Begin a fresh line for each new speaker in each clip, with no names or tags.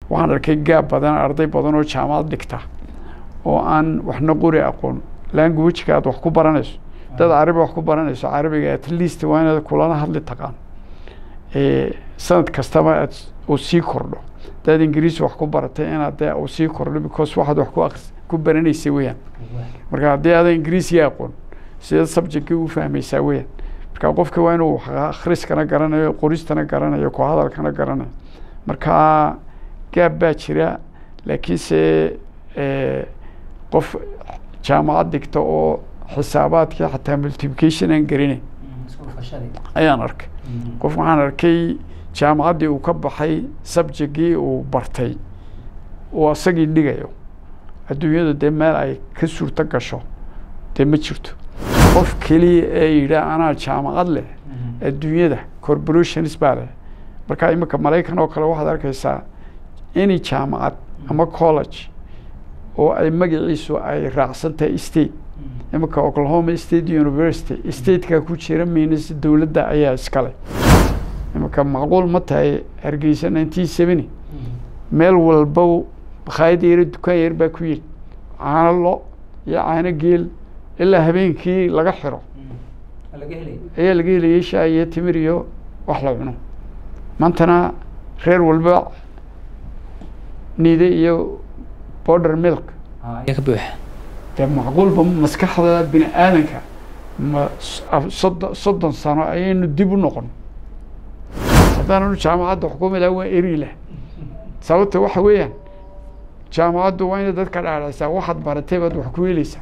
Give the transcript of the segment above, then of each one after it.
waxaan arkay gaab badan arday badan oo jaamacad dhigta oo aan waxna qori aqoon languageka aad wax ku baranayso dad carabi wax ku baranayso carabiga at least waa inaad kulana hadli taqaan sanad kastaba aad uu sii kordho dad ingiriisi wax ku baratay inaad dee uu sii kordho because waxaad wax ku akris ku baranaysa weeyaan marka haddii aadan ingiriisiga aqoon sida subjectkii u fahmaysaa weeyaan marka qofka waa inuu akhriskana garanayo qoristana garanayo ku hadalkana garanayo marka gaab baa jira laakiinse qof jaamacad dhigta oo xisaabaadkii xataa multiplication aan garinayn ayaan arkay qof waxaan arkay jaamacaddii uu ka baxay subjectkii uu bartay uu asagii dhigayo adduunyada dee meel ay ka suurto gasho dee ma jirto qof keliya ee yidhaah anaa jaamacad leh adduunyada corporations baa leh marka iminka maraykan oo kale waxaad arkaysaa any jaamacad ama college oo ay magaciisu ay raacsan tahay state iminka oklahoma state university stateka ku jira miinas dowladda ayaa iskale iminka macquul ma tahay hargeysa nineteen seventy meel walba bakhaayad yaro dukaan yar baa ku yiri caano lo iyo caano geel ilaa habeenkii laga xiro ayaa laga helayay shaah iyo timir iyo wax la cuno maantana reer walba niide iyo border milk dee macquulba maskaxda bini aadanka ma soddon soddon sano ayaynu dib u noqon haddaananu jaamacadda xukumi laha waa eri lah sababta waxa weeyaan jaamacaddu waa inay dadka dhaadhaysaa waxaad baratay baad wax ku helaysaa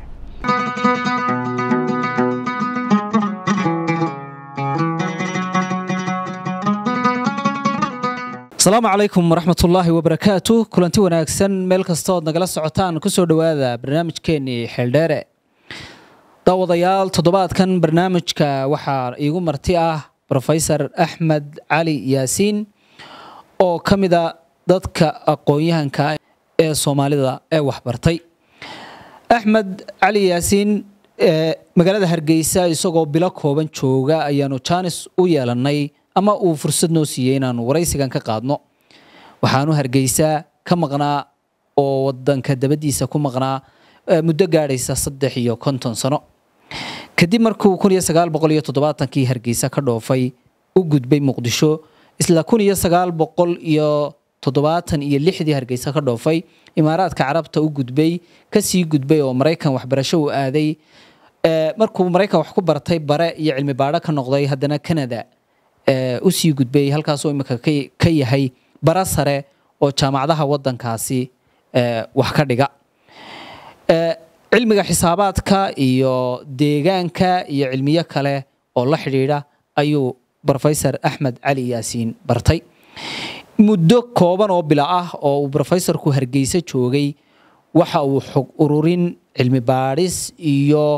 asalaamu calaykum waraxmatullaahi wabarakaatu kulanti wanaagsan meel kastood nagala socotaan kusoo dhowaada barnaamijkeenii xeeldheere daawadayaal toddobaadkan barnaamijka waxaa iigu marti ah rofesor axmed cali yaasiin oo ka mida dadka aqoon-yahanka ee soomaalida ee waxbartay axmed cali yaasiin magaalada hargeysa isagoo bilo kooban jooga ayaanu jaanis u yeelanay ama uu fursad noo siiyey inaanu waraysigan ka qaadno waxaanu hargeysaa ka maqnaa oo wadanka dabadiisa ku maqnaa muddo gaadhaysa saddex iyo konton sano kadib markuu kun iyo sagaal boqol iyo toddobaatankii hargeysa ka dhoofay u gudbay muqdisho isla kun iyo sagaal boqol iyo toddobaatan iyo lixdii hargeysa ka dhoofay imaaraadka carabta u gudbay kasii gudbay oo maraykan waxbarasho u aaday markuu maraykan wax ku bartay bare iyo cilmi baadho ka noqday haddana canada usii gudbay halkaasoo imika ka yahay bara sare oo jaamacadaha wadankaasi wax ka dhiga cilmiga xisaabaadka iyo deegaanka iyo cilmiyo kale oo la xidhiidha ayuu rofesor axmed cali yaasiin bartay muddo kooban oo bila ah oo uu rofesorku hargeysa joogay waxa uu xog ururin cilmi baadhis iyo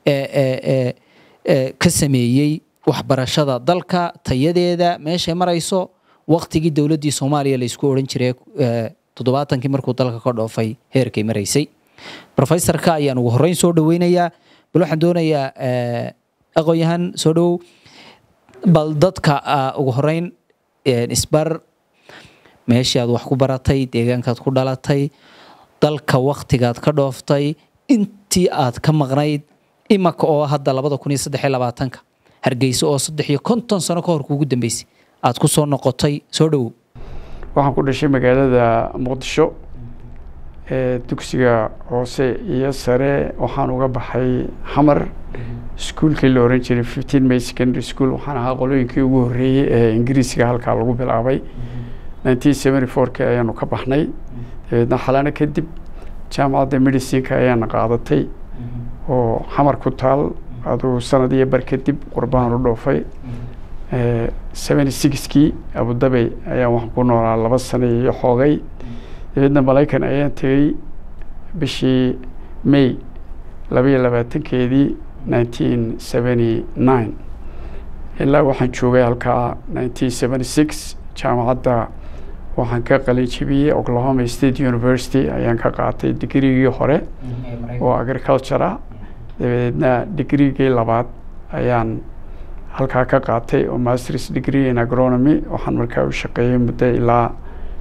ka sameeyey waxbarashada dalka tayadeeda meeshay marayso waktigii dowladdii soomaaliya laysku odhan jiray toddobaatankii markuu dalka ka dhoofay heerkay maraysay rofesorka ayaan ugu horreyn soo dhaweynayaa bal waxaan doonayaa aqoon-yahan soo dhowow bal dadka ugu horreyn isbar meeshii aad wax ku baratay deegaankaad ku dhalatay dalka waktigaad ka dhooftay intii aad ka maqnayd imaka oo hadda labada kun iyo saddex iyo labaatanka hargeysa oo saddex iyo konton sano ka hor kuugu dambeysay aad ku soo noqotay soo dhowow
waxaan ku dhashay magaalada muqdisho dugsiga hoose iyo sare waxaan uga baxay xamar iskuolkii la oran jiray fifteen may secondary school waxaan ahaa qolooyinkii ugu horreeyey ee ingiriisiga halkaa lagu bilaabay nineteen seventy fourki ayaanu ka baxnay dabeedna xalano kadib jaamacadda medicinka ayaana qaadatay oo xamar ku taal aduu sanad iyo bar kadib qurbahan u dhoofay seventy sixkii abudabey ayaan waxaan ku noolaa laba sano iyo xoogay dabeedna malaykan ayaan tegey bishii may labaiyo labaatankeedii nineteen seventy nine ilaa waxaan joogay halkaa nineteen seventy six jaamacadda waxaan ka qalin jebiyey oklahoma state university ayaan ka qaatay digrigii hore oo agriculture ah dabadeedna digrigii labaad ayaan halkaa ka qaatay oo masters degree in agronomy waxaan markaa u shaqeeyey muddo ilaa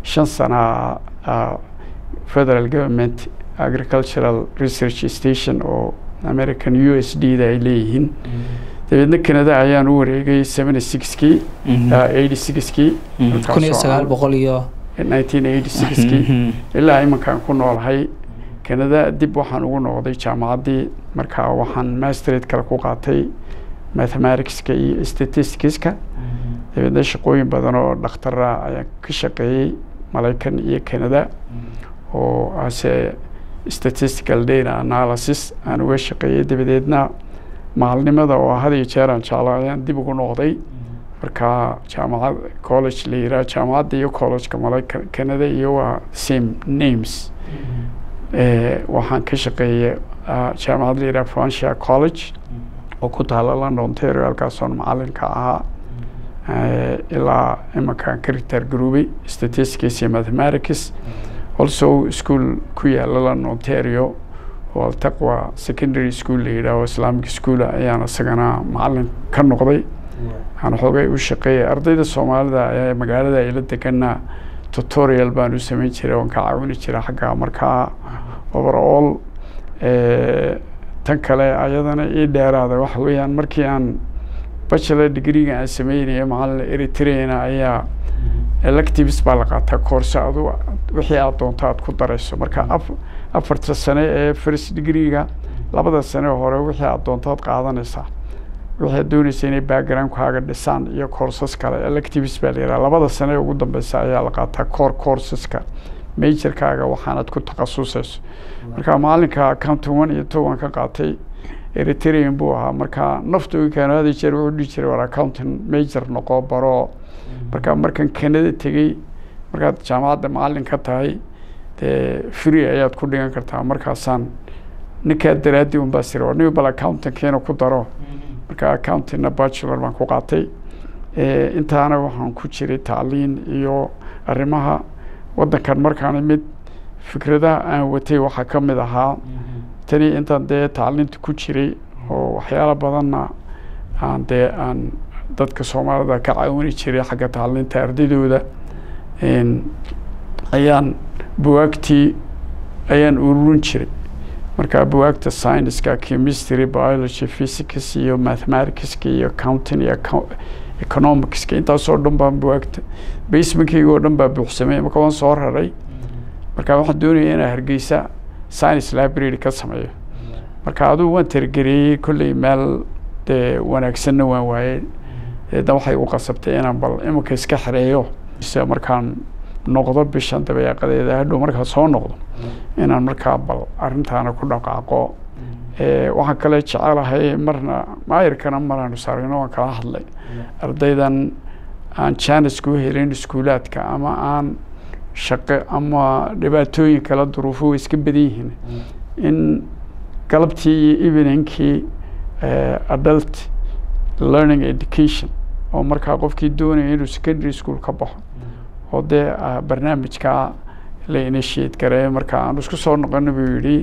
shan sana ah, federal government agricultural research station oo american u s d da ay leeyihiin dabeedna canada ayaan u wareegay seventy sixkii eighty sixkii
kun iyo sagaal boqol iyo
nineteen eighty sixkii ilaa iminkaan ku noolahay canada dib waxaan ugu noqday jaamacaddii markaa waxaan masterate kale ku qaatay mathematicska iyo statisticska dabeedna shaqooyin badan oo dhakhtara ayaan ka shaqeeyey maraykan iyo canada oo ase statistical data analysis aan uga shaqeeyey dabadeedna maalnimada oo had iyo jeer aan jeclo ayaan dib ugu noqday markaa jaamacad college la yiraa jaamacadda iyo collegeka maraykan canada iyo waa same names Eh, waxaan ka shaqeeyey ah, jaamacad la yiraa francia college oo ku taala london ontario halkaasoon macalinka ahaa Eh, ilaa imankaan ka ritaar garoobay statistics iyo mathematics also school ku yaala london ontario oo altaqwa secondary school la yidhaaho islamic school ayaan isagana macalin ka noqday aan xoogay u shaqeeyay ardayda soomaalida ayaa magaalada ayla degana tutorial baan u samayn jiray oon ka caawini jiray xagga markaa overall eh, tan kale ayadana ii dheeraada waxa weeyaan markii aan bachelor degreega aan sameynaya macalin eritreana ayaa electives baa la qaataa koorse adu wixii aad doonto aad ku darayso marka af afarta sane ee first degreega labada sane hore wixii aad doonto aad qaadanaysaa wixii aad doonaysa inay backgroundkaaga dhisaan iyo courses kale electives baa la yidhaha labada sane ee ugu dambeysa ayaa la qaataa core courseska majorkaaga waxaanad ku takhasusayso marka maalinka accounting one iyo two waan ka qaatay eritrean buu ahaa marka nafta uu keeno hada jeer wuxuu dhihi jiray war accounting major noqo baro marka markan canada tegey markaad jaamacadda macalin ka tahay dee free ayaad ku dhigan kartaa markaasaan ninkaa daraaddi un baa siri war nin bal accountingkiina ku daro marka accountingna bachelor baan ku qaatay Eh, intaana waxaan ku jiray tacliin iyo arrimaha waddankan markaan imid fikradaha aan watay waxaa ka mid ahaa tani intaan dee tacliinta ku jiray oo waxyaalo badanna aan dee aan dadka soomaalida ka caawini jiray xagga tacliinta ardaydooda En, ayaan buwaagtii ayaan ururin jiray marka buwaagta scienceska chemistry biology physics iyo mathematicska iyo accounting iyo account- economicska intaasoo dhan baan buwaagta basementkayga oo dhan baa buuxsamay marka waan soo raray marka waxaan doonaya inaan hargeysa science library ka sameeyo marka adugu waan targereeyey kolley meel dee wanaagsanna waan waayey eedna waxay u qasabtay inaan bal iminka iska xereeyo se markaan noqdo bishan dabeeqadeeda hadhow markaan soo noqdo inaan markaa bal arrintaana ku dhaqaaqo Eh, waxaan kale jecelahay marna maayirkana maraanu saarino waan kala hadlay ardaydan aan jaanisku helin iskuulaadka ama aan shaqo ama dhibaatooyin kala duruufo way iska badan yihiin in galabtii iyo eveningkii eh, adult learning education oo markaa qofkii doonaya inuu secondary school ka baxo oo dee ah, barnaamijkaa la initiate gareeyo marka aan isku soo noqono buu yidhi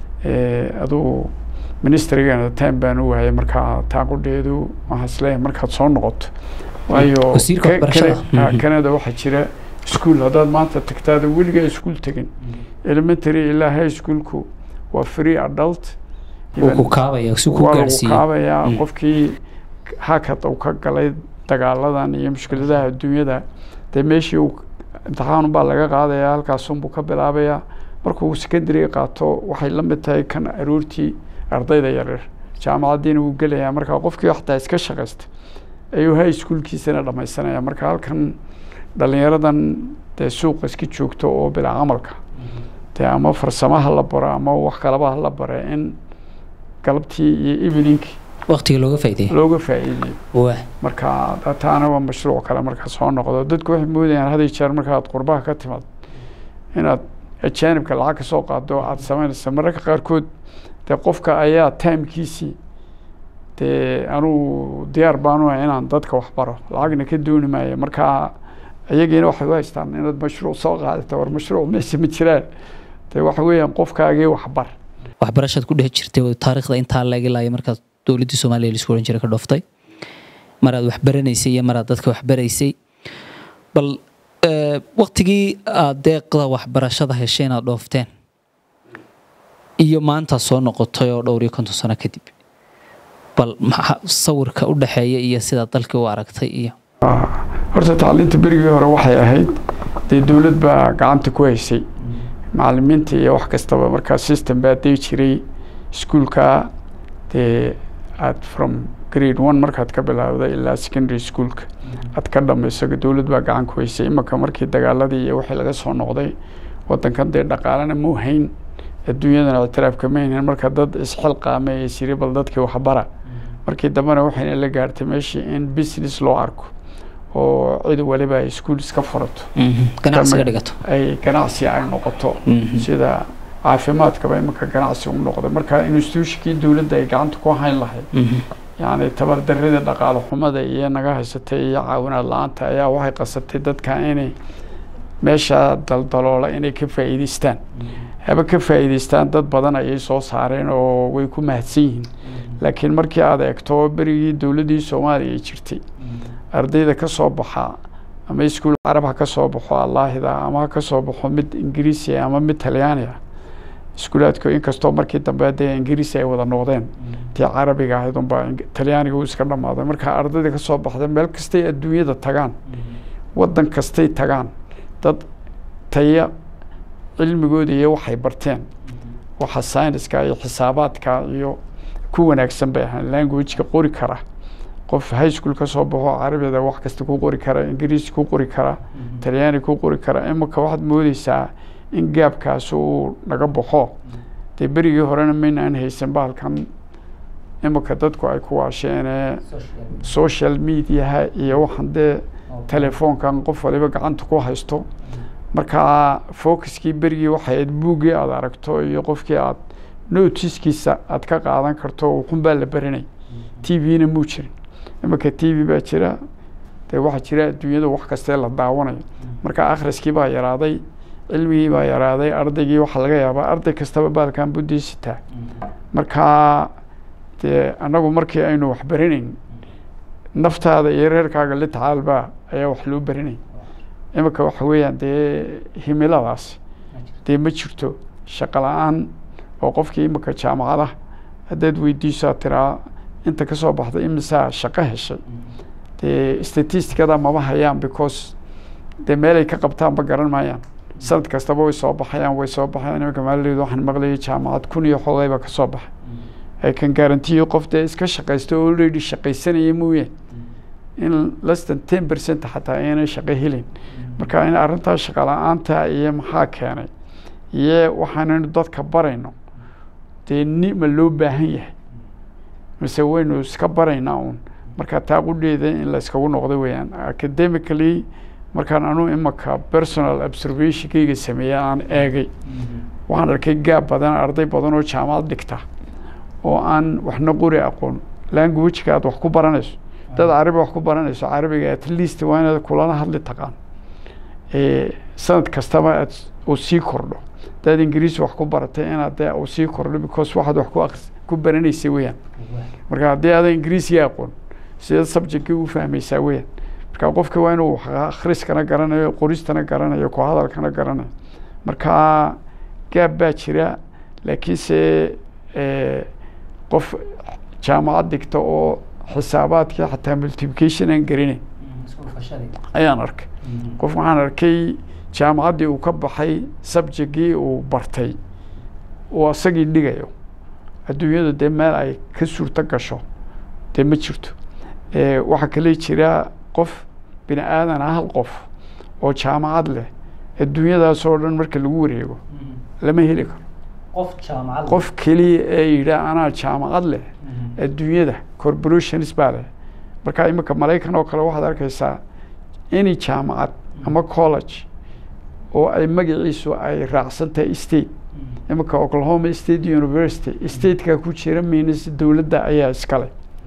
eh, adugu ministrigana time baan u waayay markaa taaqudheedu waxaan isleeyahay markaad soo noqoto waayo
Wasiirka
Ka-
waxbarashada.
Kana- ah,
Mhm.
Canada waxaa jira school haddaad maanta tagtaada weligaa iskuul tegin elementary ilaa high schoolku waa free adult
uu ku kaabaya si ku
waa lagu
gaarsiiyo
kaabayaa
Mm.
qofkii hakad uu ka galay dagaaladan iyo mushkiladaha adduunyada dee meeshii uu imtixaan baa laga qaadayaa halkaasunbuu ka bilaabayaa markuu secondary qaato waxay la mid tahay kan aroortii ardayda yaryar jaamacaddiina wuu gelayaa marka qofkii xataa iska shaqaysta ayuu high schoolkiisana dhamaysanaya marka halkan dhalinyaradan dee suuqa iska joogto oo bilaa camalka dee ama farsamaha la baro ama wax kalaba ha la bare in galabtii iyo eveningkii
waqtiga looga faa'iideeyo
looga faa'iideeyo
waa
marka da- taana waa mashruuc kale marka soo noqdo dadku waxay moodayaan had iyo jeer markaad qurbaha ka timaad inaad ajaanibka lacag ka soo qaado aad samaynaysa mararka qaarkood dee qofka ayaa timekiisii dee anuu diyaar baanu ah inaan dadka wax baro lacagna ka dooni maayo marka iyagiina waxay u haystaan inaad mashruuc soo qaadata war mashruuc meesha ma jiraan dee waxa weeyaan qofkaagii waxbar
waxbarashaad ku dhex jirtay oo taariikhda intaa laga laaya markaad dowladdii soomaaliya la isku oran jiray ka dhooftay maraad wax baranaysay iyo maraad dadka wax baraysay bal waktigii aad deeqda waxbarashada heshay inaad dhoofteen iyo maanta soo noqotay oo dhowr iyo konton sano kadib bal maxaa sawirka u dhexeeya iyo sidaad dalkii u aragtay iyo
horta tacliinta berigii hore waxay ahayd dee dowlad baa gacanta ku haysay macalimiinta iyo wax kastaba markaa system baa dii jiray iskuolka dee aad from grade one markaad ka bilaawda ilaa secondary schoolka aad ka dhamayso dowlad baa gacan ku haysay imanka markii dagaaladii iyo wixii laga soo noqday wadankan dee dhaqaalena muu hayn adduunyadana ictiraafka ma haynin marka dad isxilqaame ee siri bal dadkii waxbara markii dambena waxayna la gaartay meeshii in business loo arko oo cid waliba ay iskuol iska furato
ganacsiga dhigato
ay ganacsi ay noqoto sida caafimaadkaba imanka ganacsi u noqday marka institutionkii dowladda ay gacanta ku hayn lahayd yacni tabardarida dhaqaale xumada iyo naga haysatay iyo caawinaad la-aanta ayaa waxay qasabtay dadka inay meesha daldaloola inay ka faa'iideystaan haba ka faa'iideystaan dad badan ayay soo saareen oo way ku mahadsan yihiin laakiin markii aad eegto berigii dowladdii soomaaliya ay jirtay ardayda ka soo baxa ama iskuul carab ha ka soo baxo allaahida ama ha ka soo baxo mid ingiriisi ama mid talyaani ah iskuulaadku inkastoo markii dambe dee ingiriisi ay wada noqdeen tii carabiga ahayd unbaa talyaaniga uu iska dhammaaday marka ardayda ka soo baxda meel kastay adduunyada tagaan waddan kastay tagaan dad taya cilmigooda iyo waxay barteen waxa sayniska iyo xisaabaadka iyo ku wanaagsan bay ahaan languageka qori kara qof high school ka soo baxo carabida wax kasta ku qori kara ingiriisi ku qori kara talyaani ku qori kara imanka waxaad moodeysaa in gaabkaas uu naga baxo dee berigii horena maynaan haysan bahalkan imanka dadku ay ku waasheenee social mediaha iyo waxaan dee telefoonkan qof waliba gacanta ku haysto markaa focuskii berigii waxay ahayd buuggii aada aragto iyo qofkii aad notiskiisa aad ka qaadan karto ukunbaa la baranay t v-na muu jirin imanka t v baa jira dee waxaa jira adduunyada wax kastee la daawanayo marka akhriskii baa yaraaday cilmigii baa yaraaday ardaygii waxaa laga yaabaa arday kastaba baalkan buddiisitaa markaa dee annagu markii aynu wax baranayn naftaada iyo reerkaaga la tacaalbaa ayaa wax loo baranay imanka waxa weeyaan dee himiladaas dee ma jirto shaqo la-aan oo qofkii imanka jaamacada haddaad weydiisaa tiraa inta ka soo baxda imisaa shaqo heshay dee statisticada mama hayaan because dee meelay ka qabtaan ba garan maayaan sanad kastaba way soo baxayaan way soo baxayaan imanka maalideedu waxaan maqlayay jaamacad kun iyo xoogayba ka soo baxay ay kan garantiyo qof dee iska shaqaysta oo already shaqaysanaya mooyeen in less than ten percent xataa aynay shaqo helin marka in arrintaa shaqo la-aanta iyo maxaa keenay iyo waxaanaynu dadka barayno dee ni ma loo baahan yahay mise waynu iska baraynaa uun marka taa qudheeda in la iskagu noqdo weeyaan academically markaan anuu imanka personal observationkayga sameeyey aan eegay waxaan arkay gaab badan arday badan oo jaamacad dhigta oo aan waxna qori aqoon languageka aad wax ku baranayso dad carabi wax ku baranayso carabiga at least waa inaad kulana hadli taqaan sanad kastaba aad uu sii kordho hadaad ingiriisi wax ku baratay inaad dee uu sii kordho because waxaad wax ku akris ku baranaysa weeyaan marka haddii aadan ingiriisiga aqoon sideed subjectkii u fahmaysaa weeyaan marka qofka waa inuu wax akhriskana garanayo qoristana garanayo ku hadalkana garanayo marka gaab baa jira laakiinse qof jaamacad dhigta oo xisaabaadkii xataa multiplication aan garinayn ayaan arkay qof waxaan arkay jaamacaddii uu ka baxay subjectkii uu bartay uu asagii dhigayo adduunyada dee meel ay ka suurto gasho dee ma jirto waxaa kale jira qof bini aadan ah hal qof oo jaamacad leh adduunyadaas oo dhan marka lagu wareego lama heli karo qof keliya ee yidhaa anaa jaamacad leh adduunyada corporations baa leh marka iminka maraykan oo kale waxaad arkaysaa any jaamacad ama college oo ay magaciisu ay raacsan tahay state iminka oklahoma state university stateka ku jira minas dowladda ayaa iskale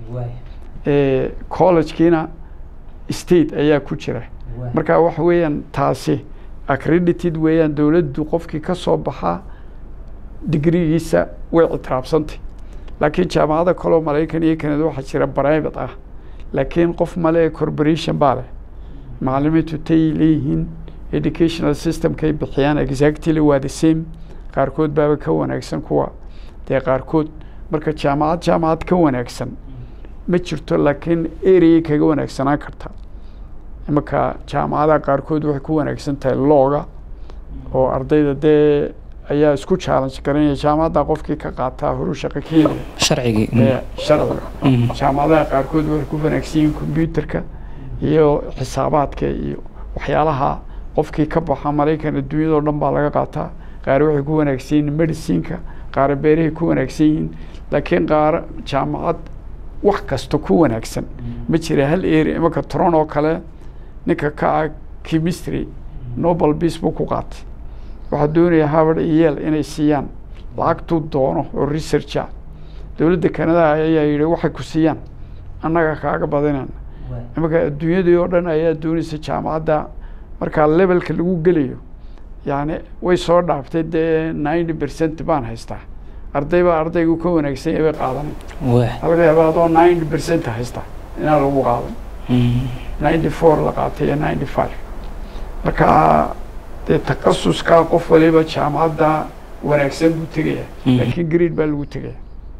collegekiina state ayaa ku jira marka waxa weeyaan taasi accredited weeyaan dowladdu qofkii ka soo baxaa digrigiisa way ictiraabsantay laakiin jaamacada kaleo maraykan iyo kanada waxaa jira private ah laakiin qof male corporation baa leh macalimiintu tay leeyihiin educational systemkay bixiyaan exactly waa the same qaarkood baaba ka wanaagsan kuwa dee qaarkood marka jaamacad jaamacad ka wanaagsan ma jirto laakiin areay kaga wanaagsanaan karta imanka jaamacadaha qaarkood waxay ku wanaagsan tahay looga oo ardayda dee ayaa isku challenge garanaya jaamacadda qofkii ka qaataa horu shaqo ka helaya
sharcigii
ee sharciga
Mhm.
jaamacadaha qaarkood waxay ku wanaagsan yihiin combyuterka iyo xisaabaadka iyo waxyaalaha qofkii ka baxa maraykan adduunyadao dhan baa laga qaataa qaar waxay ku wanaagsan yihiin medicineka qaar beerahay ku wanaagsan yihiin laakiin qaar jaamacad wax kasta ku wanaagsan ma jira hal area imanka tron oo kale ninka ka ah chemistry nobel peace buu ku qaatay waxaa doonaya harvard iyo yale inay siiyaan lacagtuu doono oo researcha dowladda kanada ayaa yidhi waxay ku siiyaan annaga kaaga badinayna imanka adduunyadii oo dhan ayaa doonaysa jaamacadda markaa levelka lagu gelayo yani way soo dhaaftay dee ninety percent baan haystaa arday baa ardaygu ka wanaagsan yahay bay qaadanay
waa
laga yaaba adoo ninety percent haysta inaan lagu qaadan ninety four la qaatay iyo ninety five marka dee takhasuskaa qof waliba jaamacadda wanaagsan buu tegaya
Mhm.
laakiin grade baa lagu tegaya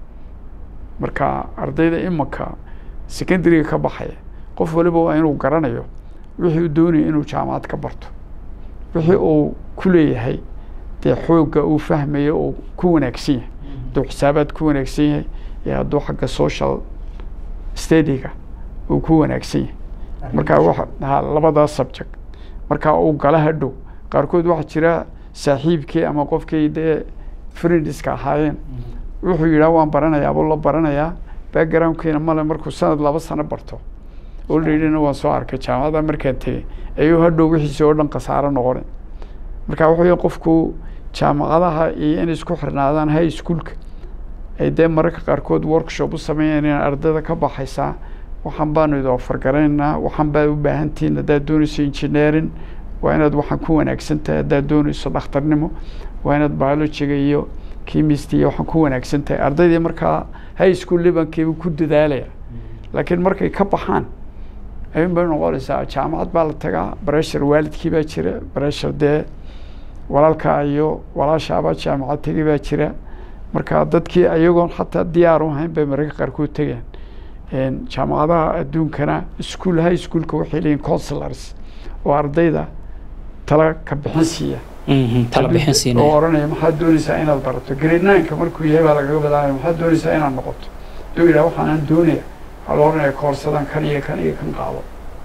marka ardayda imanka secondaryga ka baxaya qof waliba waa inuu garanayo wixii uu doonayo inuu jaamacad ka barto wixii uu ku leeyahay dee xoogga uu fahmayo oo ku wanaagsan yahay hadduu xisaabaad ku wanaagsan yahay iyo hadduu xagga social studyga uu ku wanaagsan yahay marka waxa ha labadaas subject marka uu gala hadhow qaarkood waxaa jira saaxiibkii ama qofkii dee friendiska ahaayeen wuxuu yidhaha waan baranayaa buu la baranayaa backgroundkiina male markuu sanad laba sano barto alreadyna waan soo arkay jaamacadda markaan tegey ayuu hadhow wixiisi oo dhan khasaaro noqonay marka wuxuu yihi qofku jaamacadaha iyo inay isku xirnaadaan high schoolka ay dee mararka qaarkood workshop u sameeyaan in ardayda ka baxaysaa waxaan baanu idin ofargaraynaynaa waxaan baa u baahantihiin haddaad doonayso engineering waa inaad waxaan ku wanaagsan tahay haddaad doonayso dhakhtarnimo waa inaad biologiga iyo chemistry iyo waxaan ku wanaagsan tahay ardaydii markaa high school libankiiba ku dadaalaya laakiin markay ka baxaan ayuun bay noqonaysaa jaamacad baa la tagaa breshar waalidkii baa jira breshar dee walaalkaa iyo walaashaabaa jaamacad tegi baa jira marka dadkii ayagoon xataa diyaar u ahayn bay mararka qaarkood tegeen jaamacadaha adduunkana school high schoolka waxay leeyihin consulars oo ardayda tala ka bixin siiya
tala bixin
oo
siinaya
oranaya maxaad doonaysaa inaad barato grade nineka markuu yahay baa lagaga badaanaya maxaad doonaysaa inaad noqoto haduu yidhaha waxaanaan doonaya waxaa la oranaya koorsadan kan iyo kan iyo kan qaado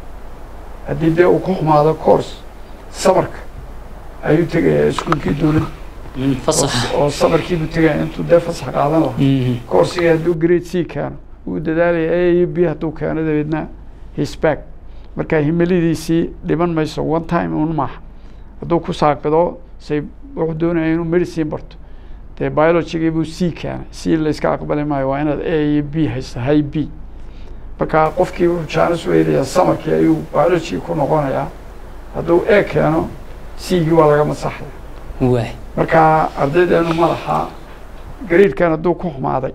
haddii dee uu ku xumaado course sabarka ayuu tegayaa iskuolkii dowladda
Mm, fasax
oo sabarkiibuu tegaya intuu dee fasax qaadan lahaa
Mhm.
koorsigii hadduu grade c keeno wuu dadaalaya a iyo b hadduu keeno dabeedna hisback marka himiladiisii dhiman mayso one time un maaha hadduu ku saaqido say wuxuu doonaya inuu medicine barto dee biologigii buu c keenay c la iska aqbali maayo waa inaad a iyo b haysta high b marka qofkii wuxuu jaanis u helayaa samarkii ayuu biology ku noqonayaa hadduu a keeno c-gii waa laga masaxaya
waay
marka ardaydeenu madaxa gariidkan hadduu ku xumaaday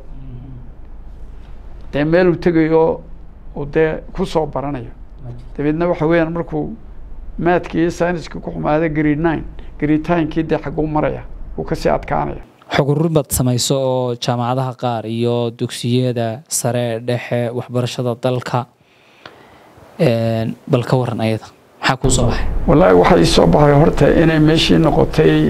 dee meel uu tegayo uu dee ku soo baranayo dabeedna waxa weeyaan markuu maadkii iyo sayniskii ku xumaaday grade nine grade tinkii dee xaguu maraya uu kasii adkaanaya
xog ururin baad samayso oo jaamacadaha qaar iyo dugsiyada sare dhexe waxbarashada dalka Een, bal ka waran ayada maxaa kuu soo baxay
wallaahi waxaa ii soo baxay horta inay meeshii noqotay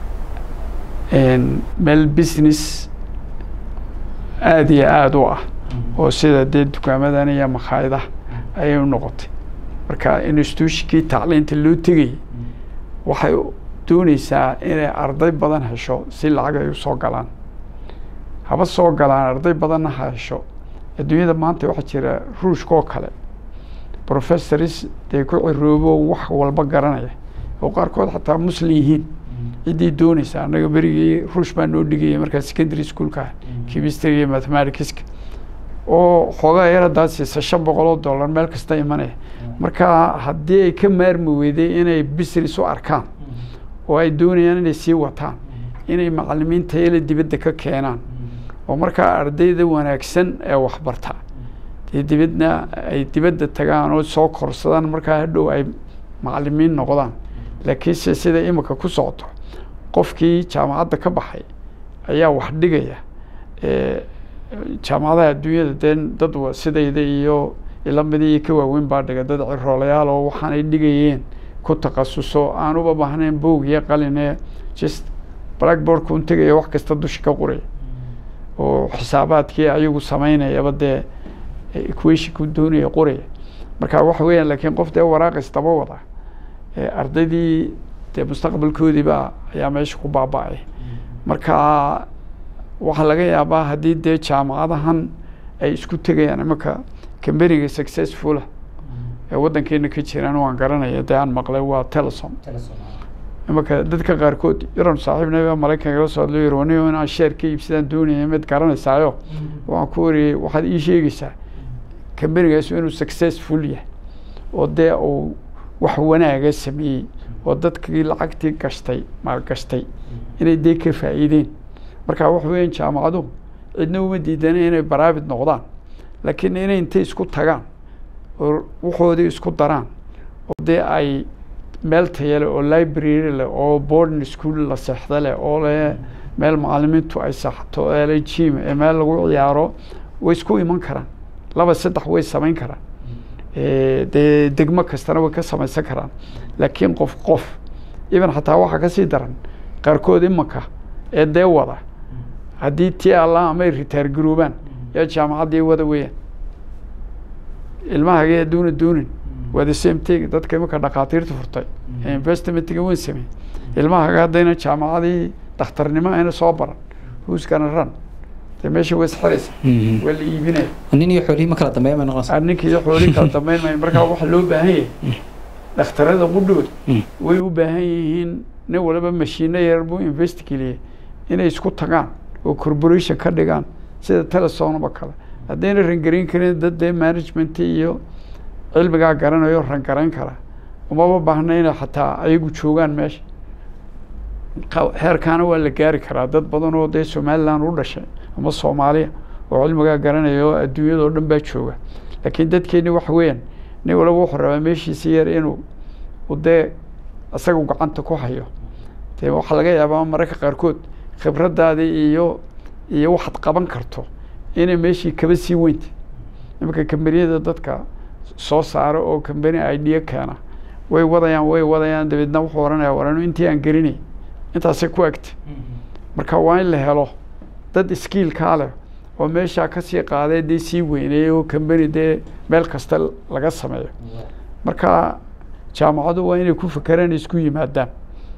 een, meel business aada iyo aada u ah oo sida dee dukaamadan iyo makhaayadaha ayay u noqotay marka institutionkii tacliinta loo tegayay waxay dooneysaa inay arday badan hesho si lacag ay u soo galaan haba soo galaan arday badanna ha hesho adduunyada maanta waxaa jira ruushka oo kale professors dee ku ciroobo wax walba garanaya oo qaarkood xataa muslim yihiin ciddii dooneysa annaga berigii ruush baa noo dhigayay markaa secondary schoolka ah chemistry iyo mathematicska oo xoogaa yar haddaad siisa shan boqol oo dollar meel kasta imanaya marka haddii ay ka maarmi weyday inay business u arkaan oo ay doonayaan inay sii wataan inay macalimiin tayale dibadda ka keenaan oo markaa ardayda wanaagsan ee waxbarta dee dibadna ay dibadda tagaan oo soo korsadaan markaa hadhow ay macalimiin noqdaan laakiinse sida imika ku socoto qofkii jaamacadda ka baxay ayaa wax dhigaya Eh, jaamacadaha adduunyada dee dad wa- sidayda iyo ilamidii iyo ka waaweyn baa dhiga dad ciroolayaal oo waxaanay dhigayeen ku takhasuso aan uba baahnayn boog iyo qaline just blackboardka un tegaya wax kasta dusha ka qoraya oo xisaabaadkii ayagu samaynayaba dee equationku doonaya qoraya marka waxa weeyaan laakiin qof dee waraaqis daba wada ee ardaydii dee mustaqbalkoodiiba ayaa meesha ku baaba'ay marka waxaa laga yaabaa haddii dee jaamacadahan ay isku tegayaan imanka kambaniga successfula ee waddankeena ka jiraan waan garanaya dee aan maqlay waa telesom imanka dadka qaarkood yaran saaxiibnaba maraykanka la soo hadlo yiri waniyo inaan sheer ka iibsadaan doonaya mid garanaysaayo waxaan ku wariyey waxaad ii sheegaysaa kambanigaas inuu successful yahay oo dee uu wax wanaaga sameeyey oo dadkii lacagtii gashtay maalgashtay inay dee ka faa'iideen marka waxa weeyaan jaamacaduhu cidna uma diidana inay baraabid noqdaan laakiin inay intay isku tagaan oo waxoodii isku daraan oo dee ay meel taya leh oo library leh oo boarding school la seexda leh oo leh meel macalimiintu ay saxto ee leh gym ee meel lagu ciyaaro way isku iman karaan laba saddex way samayn karaan Eh, dee degmo kastana way ka samaysan karaan laakiin qof qof even xataa waxaa kasii daran qaarkood imanka ee dee wada haddii tii allah amay ritaar garoobaan yaa jaamacaddii wada weeyaan ilmahagee adduuna doonin waa the same thing dadka imanka dhakhaatiirta furtay ee investmentiga weyn sameeyey ilmahaga haddayna jaamacadii dhakhtarnimo ayna soo baran who's gonna run dee meesha way isxiraysa waa la iibinaya
nin iyo xoolihii ma kala dambeeya may noqonaysaa
ninkii xoolii kala dambeyn maayo markaa waxa loo baahan yahay dhakhtarada qudhood way u baahan yihiin nin waliba mashiino yar buu investigeliyey inay isku tagaan oo corporation ka dhigaan sida telesonaba kale haddayna rangarayn karin dad dee management iyo cilmigaa garanayo rangarayn kara umaba baahna inay xataa ayagu joogaan meesha qa- heerkaana waa la gaari karaa dad badan oo dee somaliland u dhashay ama soomaaliya oo cilmigaa garanaya oo adduunyada oo dhan baa jooga laakiin dadkeeni waxa weeyaan nin walaba wuxuu rabaa meeshiisi yar inuu u dee isagu gacanta ku hayo dee waxaa laga yaabaa mararka qaarkood khibraddaadii iyo iyo waxaad qaban karto inay meeshii kaba sii weynta imanka kambaniyada dadka soo saara oo kambani idea keena way wadayaan way wadayaan dabeedna wuxuu oranaya waranu intii aan gelinay intaasay ku egta marka waa in la helo dad skiilkaa leh oo meeshaa kasii qaadee dee sii weyneeyey oo kambani dee meel kasta laga sameeyo marka jaamacadu waa inay ku fakeraan isku yimaadaan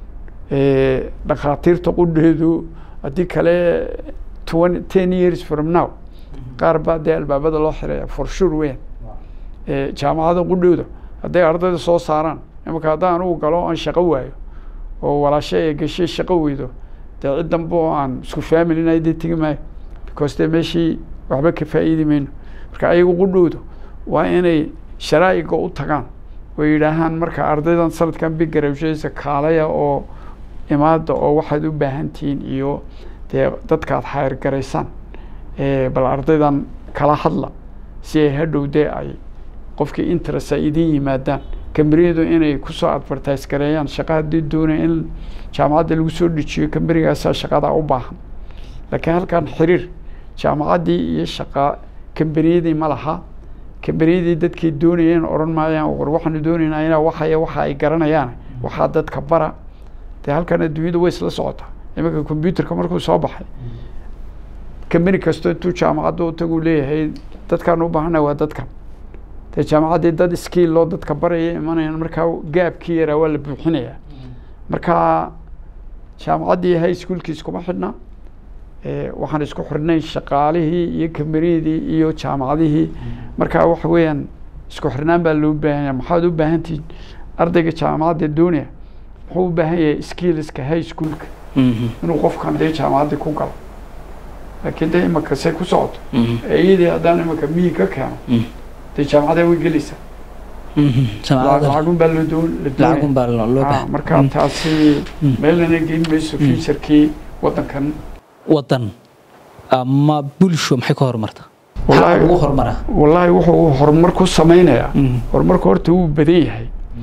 Eh, dhakhaatiirta qudheedu haddii kale twenty ten years from now qaar baa dee albaabada loo xiraya for sure weyan Eh, jaamacada qudhooda hadday ardayda soo saaraan imanka haddaan anugu galo aan shaqo waayo oo walaasho ee gashay shaqo weydo dee cid dambe oo aan isku familinahay dee tegi maayo because dee meeshii waxba ka faa'iidi mayno marka ayagu qudhoodu waa inay sharaa'iga u tagaan oo yidhaahaan marka ardaydan sanadkan big garabshaysa kaalaya oo imaada oo waxaad u baahan tihiin iyo dee dadkaad xayr garaysaan Eh, bal ardaydan kala hadla si ay hadhow dee ay qofkii interest ay idin yimaadaan kambaniyadu inay kusoo advertise gareeyaan shaqa haddii doonaya in jaamacadda lagu soo dejiyo kambanigaasaa shaqadaa u baahan laakiin halkan xiriir jaamacaddii iyo shaqa kambaniyadii ma laha kambaniyadii dadkay doonayeen odhan maayaan war waxaanu doonaynaa inaa waxaya waxa ay garanayaan waxaa dadka bara dee halkan adduunyadu way isla socotaa iminka computerka markuu soo baxay kambani kasto intuu jaamacadda u tagu leeyahay dadkaan u baahana waa dadkan dee jaamacaddii dad skiil loo dadka baraya imanayaan markaa gaabkii yaraa waa la buuxinayaa marka jaamacaddii high schoolkii iskuma xidhna Eh, waxaan isku xidhnay shaqaalihii iyo kambaniyadii iyo jaamacadihii marka waxa weeyaan isku xirnaan baa loo baahan yahay maxaad u baahan tihiin ardayga jaamacadda doonaya wuxuu u baahan yahay skillska high schoolka inuu qofkan dee jaamacaddii ku galo laakiin dee imaka say ku socoto iyadii haddaan imaka miyi ka keeno dee jaamacadda way gelaysaa
jaamacadda
lacagun baa loo doon la
lacagun
doonaya
baa loo loo
Ah,
baahan
marka taasi meelnana geyn mayso futurkii waddankan
wadan ama bulsho maxay ka horumarta
Wallaahi-
maxaa ugu horumara
wallaahi wuxuu horumar ku sameynayaa horumarku horta wuu badan yahay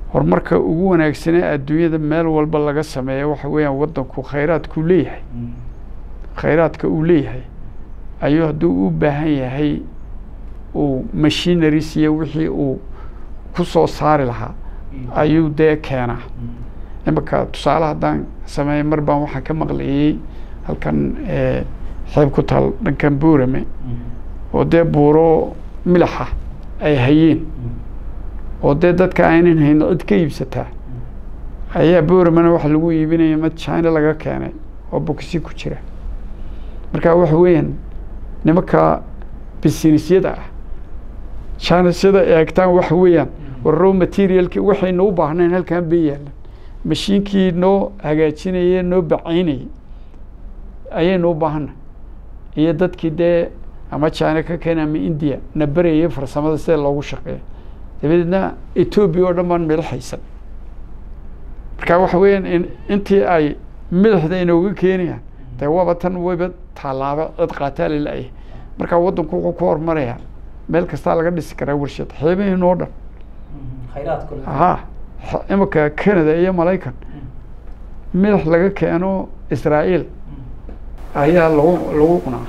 horumarka ugu wanaagsanee adduunyada meel walba laga sameeyo waxa weeyaan waddanku khayraadkuu leeyahay khayraadka uu leeyahay ayuu hadduu u baahan yahay uu machineries iyo wixii uu ku soo saari lahaa ayuu dee keenaa imika tusaale haddaan sameeya mar baan waxaan ka maqlayey halkan eh, xeeb ku taal dhankan buurame oo dee buuro milaxa ay hayeen oo dee dadka aynan hayn cid ka iibsataa ayaa booramana waxa lagu iibinaya mid china laga keenay oo bokisi ku jira marka waxa weeyaan nimanka businessyada ah chinasyada eegtaan waxa weeyaan war raw materialki waxaynu u baahnayn halkan bay yaalan mashiinkii noo hagaajinayay noo bacaynayay ayaynu u baahanay iyo dadkii dee ama china ka keena ama india na berayay farsamada sida loogu shaqeeyo dabadeedna etoobiya oo dhan baan midho haysan marka waxa weeyaan in intii ay madaxda inooga keenayaan dee waaba tan wayba tallaaba cid qaataa lala-yahay marka waddanku wuxuu ku hormarayaa meel kastaa laga dhisi karaa warshad xeebaheen oo dhan ha xa- imika canada iyo maraykan madax laga keeno israa'iil ayaa lagu lagu cunaa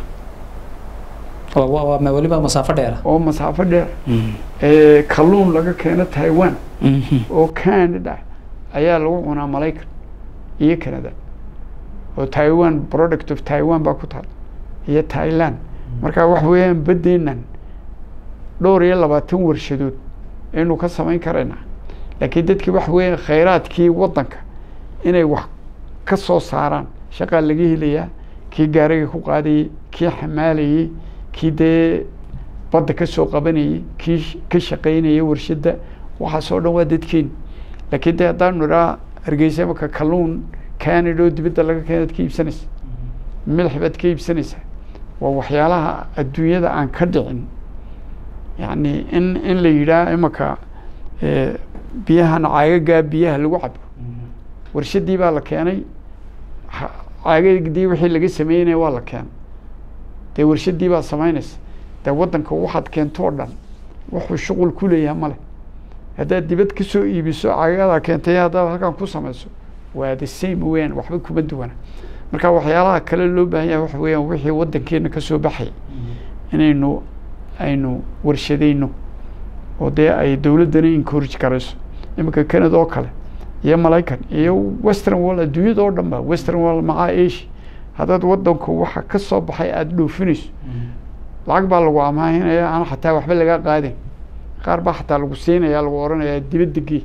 weliba masaafo dheera
oo masaafo dheer ee kalluun laga keeno taiwan oo canada ayaa lagu cunaa maraykan iyo canada oo taiwan product of taiwan baa ku taal iyo thailand marka waxa weeyaan baddeennan dhowr iyo labaatan warshadood aynu ka samayn karaynaa laakiin dadkii waxa weeyaan khayraadkii waddanka inay wax ka soo saaraan shaqaa laga helayaa kii gaariga ku qaadayey kii xamaalayey kii dee badda ka soo qabanayey kii sh- ka shaqaynayay warshadda waxaasoo dhan waa dadkeeni laakiin dee haddaanu idhaa hargeysa imaka kalluun canada oo dibadda laga keenaad ka iibsanaysa milix baad ka iibsanaysaa waa waxyaalaha adduunyada aan ka dhicin yacni in in la yidhaah imaka eh, biyahan caagagaa biyaha lagu cabo warshaddii baa la keenay ha- caagadii wixii laga sameynaya waa la keenay dee warshaddii baa samaynaysa dee waddanka waxaad keento oo dhan wuxuu shuqul ku leeyahay male haddaad dibad ka soo iibiso caagadaa keentay haddaad halkan ku samayso waa the same weeyaan waxba kuma duwana marka waxyaalaha kale loo baahan yahay waxa weeyaan wixii waddankeena ka soo baxay inaynu aynu warshadayno oo dee ay dowladdana encourage garayso iminka canada oo kale iyo malaykan iyo western world adduunyada oo dhan ba western world macaa asia haddaad waddanku waxa ka soo baxay aada dhoofinayso lacag baa lagu amaahinaya aan xataa waxba laga qaadin qaar baa xataa lagu siinaya lagu odhanayaa dibadda gee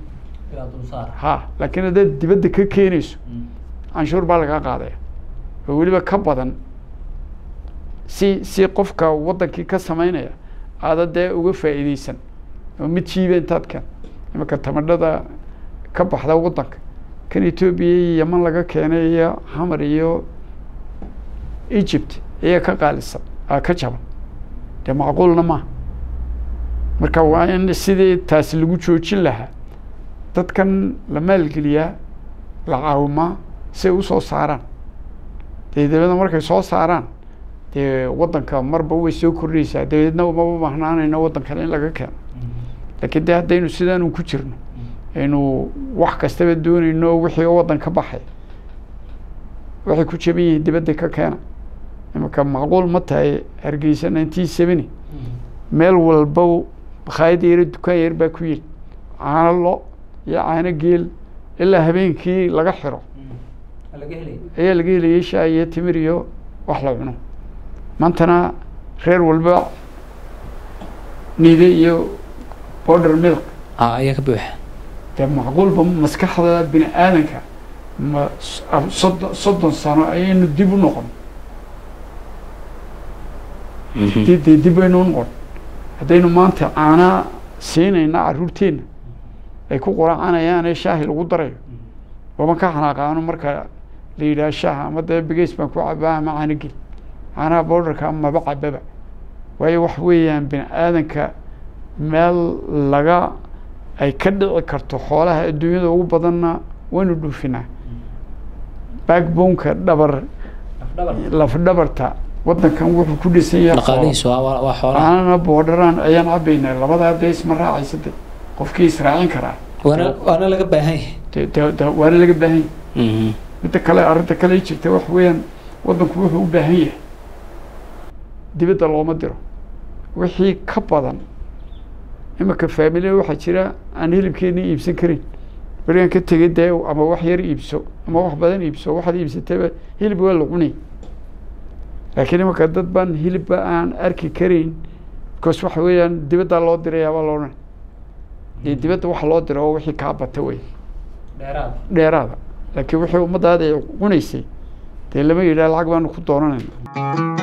ha laakiin haddaad dibadda ka keenayso canshuur baa lagaa qaadaya oo weliba ka badan si si qofka waddankii ka samaynaya aada dee uga faa'iideysan oo mid jiiba intaad keen imanka tamadhada ka baxda waddanka kan etoobiya iyo yeman laga keenay iyo xamar iyo egypt ayaa ka qaalisan aa ka jaban dee macquulna maaha marka waa in sidii taasi lagu joojin lahaa dadkan la maalgeliyaa la caawimaa si ay usoo saaraan dee dabeedna markay soo saaraan dee waddanka marba way soo kordhaysaa dabeedna maba bahnaanayno waddankan in laga keeno laakiin dee haddaynu sidaanu ku jirno aynu wax kastaba doonayno wixii waddan ka baxay waxay ku jaban yihiin dibadda ka keena imanka macquul ma tahay hargeysa nineteen seventy meel walba bakhaayad yaro dukaan yar baa ku yiri caano lo iyo caano geel ilaa habeenkii laga xiro ayaa laga helayay shaah iyo timir iyo wax la cuno maantana reer walba niide iyo border milk
ayaa ka buuxa
dee macquulba maskaxda bini aadanka ma soddon soddon sano ayaynu dib u noqon dee dee dib aynu u noqon haddaynu maanta caanaa siinayna carruurteenna ay ku quracanayaan ee shaahi lagu darayo waban ka xanaaqaano marka la yidhaha shaaha ama dee bigeys baan ku cabaa ama caano gel caanaha borderka maba cababa waayo wax weeyaan bini aadanka meel laga ay ka dhici karto xoolaha adduunyada ugu badanna waynu dhuufinaa backboneka dhabar lafdhabarta waddankan wuxuu ku dhisan yahay xoolo.
dhaqaalihiisu waa waa xoolaha
caanana boodharaan ayaan cabaynaa labadaa dee isma raacaysade qofkii israacin karaa
waana waana laga baahan yahay
dee dee dee waana laga baahan yahay
Mhm.
midda kale arrinta kale jirta wax weeyaan waddanku wuxuu u baahan yahay dibadda looma diro wixii ka badan iminka faamilya waxaa jira aan hilibkeenii iibsan karin berigaan ka tegay dee ama wax yar iibso ama wax badan iibso waxaad iibsatayba hilib waa la cunay laakiin iminka dad baan hilibba aan arki karin because waxa weeyaan dibaddaa loo dirayaabaa loodhan iyo dibadda waxa loo diro oo wixii kaa bata wey dheeraada laakiin wixii ummadaada ay cunaysay dee lama yidhaha lacag baanu ku doonanayna